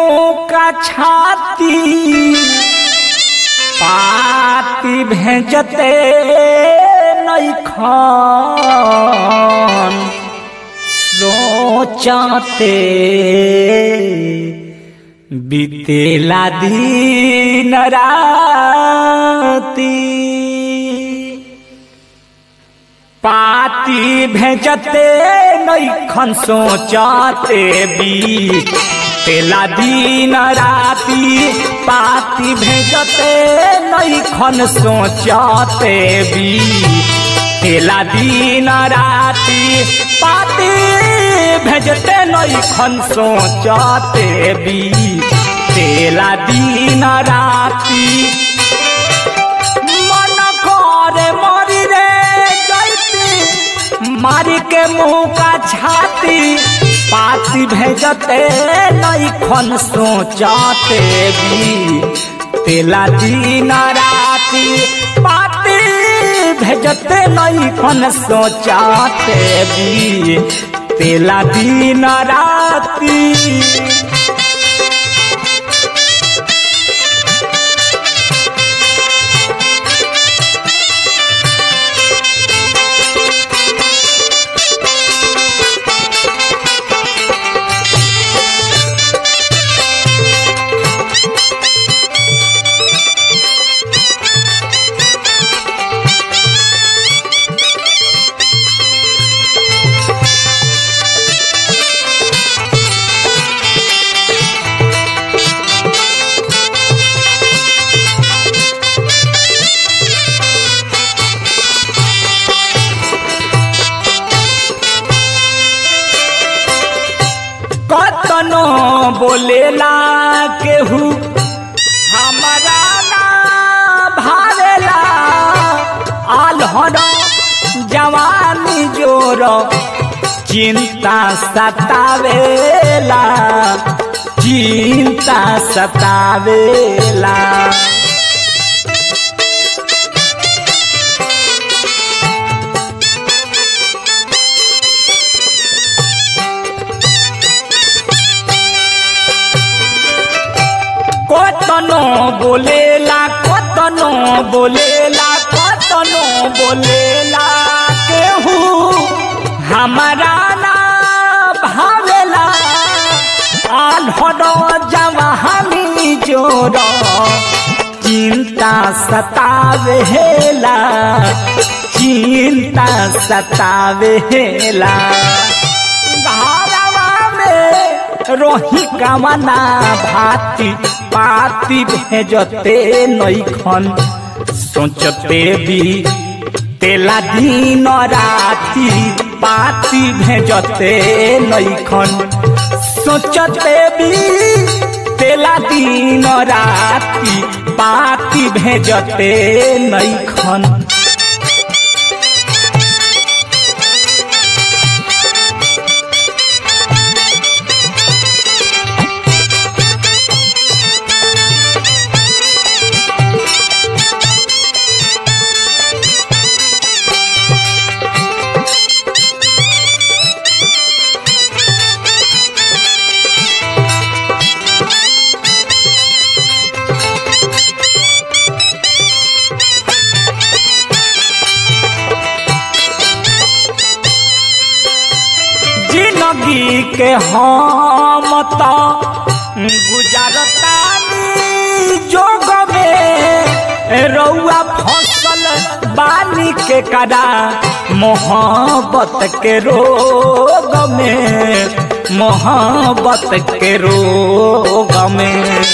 मुंह का छाती पाती भेजते नहीं खान सोचते बीतेला दिन राती पाती भेजते नैखन सोचते बी तेला दिन राती पाती भेजते नैखन सोचते बी तेला दिन राती पाती भेजते नैखन सोचते बी तेला दिन राती मन करे मरी रे जैती मारी के मुंह का छाती पाती भेजते नैखन सोचते भी तेला दिन राती पाती भेजते नैखन सोचते भी तेला दिन राती कतनो बोलेला केहू हमारा ना भावेला आल्हर जवानी जोर चिंता सतावेला चिंता सतावेला কতনো বলেলা কতনো বলেলা কতনো বলেলা কেহু हमारा ना भावेला आल्हर जवानी जोर चिंता सतावेला चिंता सतावेला घरवा में रोही कामना भाती पाती भेजते नैखन सोचते भी तेला दिन राती पाती भेजते नैखन सोचते भी तेला दिन राती पाती भेजते नैखन जिंदगी के हम तो गुजरतानी जोग में रउआ फसल बानी के करा मोहब्बत के रोग में मोहब्बत के रोग में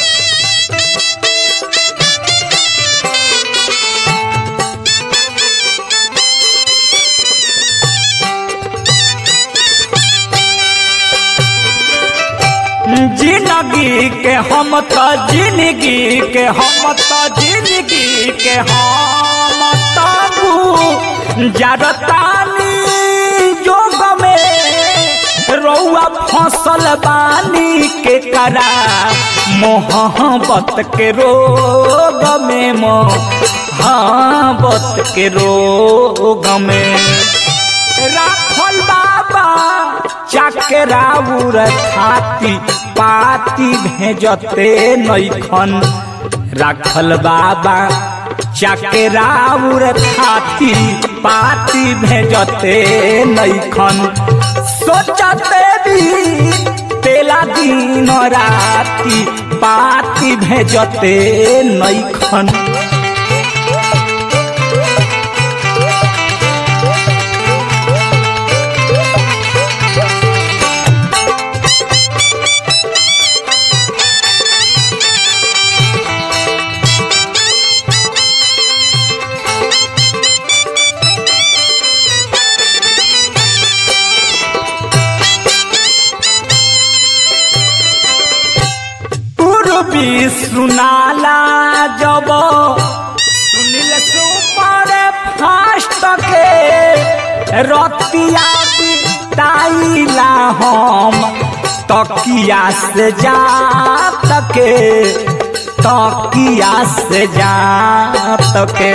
जिंदगी के हम तो जिंदगी के हम तो जिंदगी के हम तबू जरतानी जोग में रउआ फसल बानी के करा मोहब्बत के रोग में मोहब्बत के रोग में राखल बाबा चकराउर थाती पाती भेजते नैखन राखल बाबा चकराउर थाती पाती भेजते नैखन सोचते भी तेला दिन राती पाती भेजते नैखन पूर्वी सुनाला जब सुनिल सुपर फास्ट के रतिया बिताइला हम तकिया से जा तके तकिया से जा तके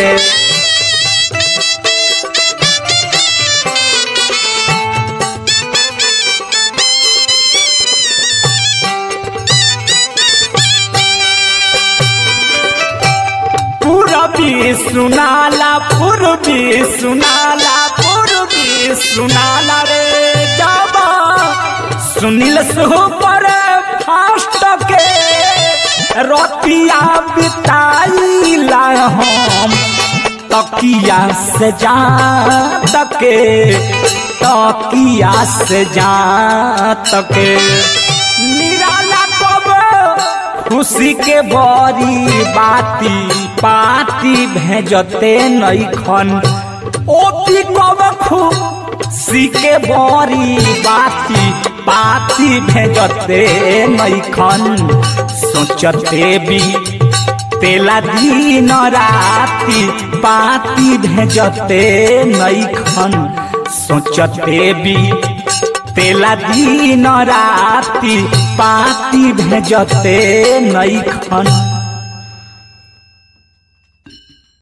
पूरबी सुनाला पूर्वी सुनाला पूर्वी सुनाला रे जब सुनील सुपर फास्ट के रतिया बिताइला हम तकिया से जा तके तकिया से जा तके निराला कब खुशी के बड़ी बाती पाती भेजते नैखन ओती कब खुशी के बड़ी बाती पाती भेजते नैखन सोचते भी तेला दिन राती पाती भेजते नैखन सोचते भी तेला दिन राती पाती भेजते नैखन